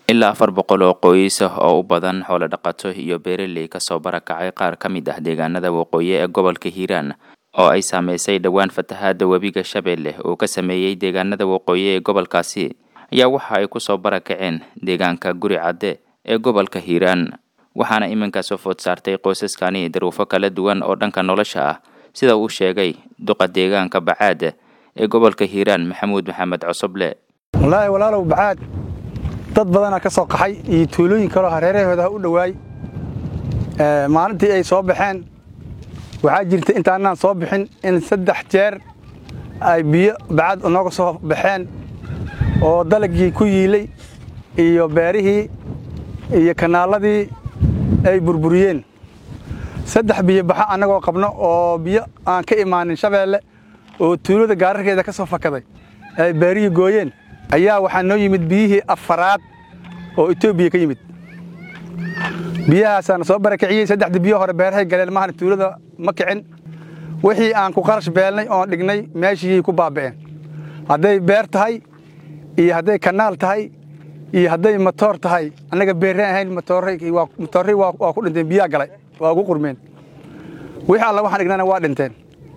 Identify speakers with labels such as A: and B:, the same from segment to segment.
A: ilaa afar boqol oo qoys ah oo u badan xoolo dhaqato iyo beeraley kasoo barakacay qaar ka mid ah deegaanada waqooyi ee gobolka hiiraan oo ay saameysay dhowaan fatahaada webiga shabeelle uu ka sameeyey deegaanada waqooyi ee gobolkaasi ayaa waxa ay kusoo barakaceen deegaanka guri cadde ee gobolka hiiraan waxaana iminkaasoo food saartay qoysaskani daruufo kala duwan oo dhanka nolosha ah sida uu sheegay duqa deegaanka bacaad ee gobolka hiiraan maxamuud maxamed cosoble
B: wallaahi walaalow bacaad dad badanaa ka soo qaxay iyo tuulooyin kaloo hareerahooda u dhowaay maalintii ay soo baxeen waxaa jirta intaanaan soo bixin in saddex jeer ay biyo bacaad nooga soo baxeen oo dalagii ku yiilay iyo beerihii iyo kanaaladii ay burburiyeen saddex biyo baxa annagoo qabno oo biyo aan ka imaanin shabeelle oo tuulada gaararkeeda ka soo fakaday ay beerihii gooyeen ayaa waxaa noo yimid biyihii afaraad oo etoobiya ka yimid biyahaasaana soo barakiciyey saddexdii biyo hore beerahay galeen mahana tuulada ma kicin wixii aan ku qarash beelnay oon dhignay meeshii ku baaba'een hadday beer tahay iyo hadday kanaal tahay iyo hadday matoor tahay annaga beerreen ahayn matoorray waa ku dhinteen biyaa galay waa ugu qurmeen wixii alla waxaan dhignana waa dhinteen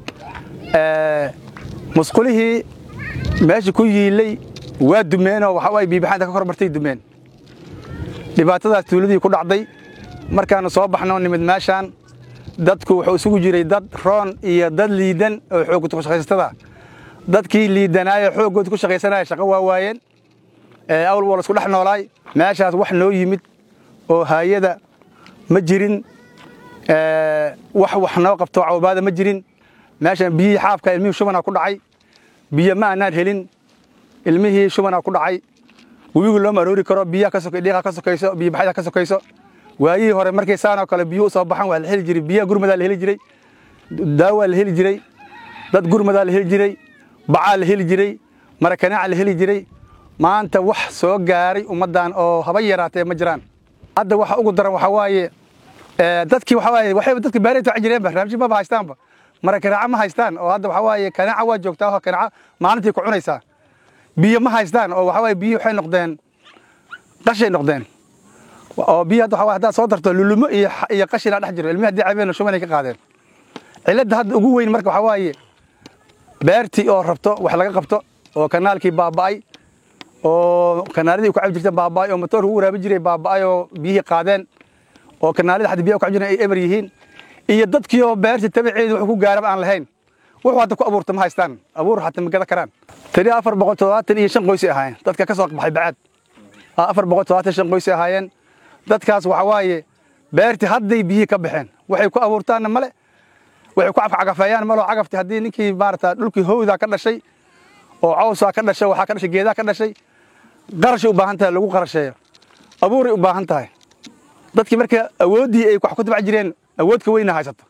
B: musqulihii meesha ku yiilay waa dumeenoo waxaa biibaxaanta ka kormartay dumeen dhibaatadaas tuuladii ku dhacday markaanu soo baxno nimid meeshaan dadku wuxuu isugu jiray dad roon iyo dad liidan oo xooggood ku shaqaysatada dadkii liidanaayo xooggood ku shaqaysanaya shaqo waa waayeen awl waa laisku dhex noolaay meeshaas wax noo yimid oo haayada ma jirin wax wax noo qabto cawbaada ma jirin meeshaan biyihii xaafka ilmihii shubanaa ku dhacay biyo ma aanaan helin ilmihii shubanaa ku dhacay webigu looma aroori karo biyaha ka sokay dhiiqa ka sokayso biyo baxyada ka sokayso waayihii hore markay saanoo kale biyuhu u soo baxan waa la heli jiray biyaha gurmadaa la heli jiray daawaa la heli jiray dad gurmadaa la heli jiray bacaa la heli jiray marakanaaca la heli jiray maanta wax soo gaaray ummaddan oo haba yaraatee ma jiraan hadda waxa ugu daran waxaa waaye dadkii waxaa waaye waxayba dadka beeray taaci jireenba raamshi maba haystaanba marakanaaca ma haystaan oo hadda waxaa waaye kanaaca waa joogtaa oo kanaaca maalintii ku cunaysaa biyo ma haystaan oo waxaa waaye biyo waxay noqdeen qashay noqdeen oo biyo hadda waxaa haddaad soo darto lulumo iyo iyo qashina dhex jiro ilmihi haddii cabeen shumanay ka qaadeen cilladda hadda ugu weyn marka waxaa waaye beertii oo rabto wax laga qabto oo kanaalkii baaba'ay oo kanaaladii ku cabi jirta baaba'ay oo matoorka ugu waraabi jiray baaba'ay oo biyihii qaadeen oo kanaalada hadda biyaha ku cabi jireen ay eber yihiin iyo dadkii oo beertii tabaceedu wuxuu ku gaaraba aan lahayn wuxuu hadda ku abuurta ma haystaan abuur xataa ma gada karaan tani afar boqol toddobaatan iyo shan qoysay ahaayeen dadka ka soo baxay bacaad afar boqol toddobaatan shan qoysay ahaayeen dadkaas waxa waaye beertii hadday biyihii ka baxeen waxay ku abuurtaanna male waxay ku cagafcagafeeyaan maloo cagafti haddii ninkii maarata dhulkii howdaa ka dhashay oo cawsaa ka dhashay waxaa ka dhashay geedaa ka dhashay qarashay u baahan tahay lagu qarasheeyo abuuray u baahan tahay dadkii marka awooddii ay wax ku tabc jireen awood ka weyna haysato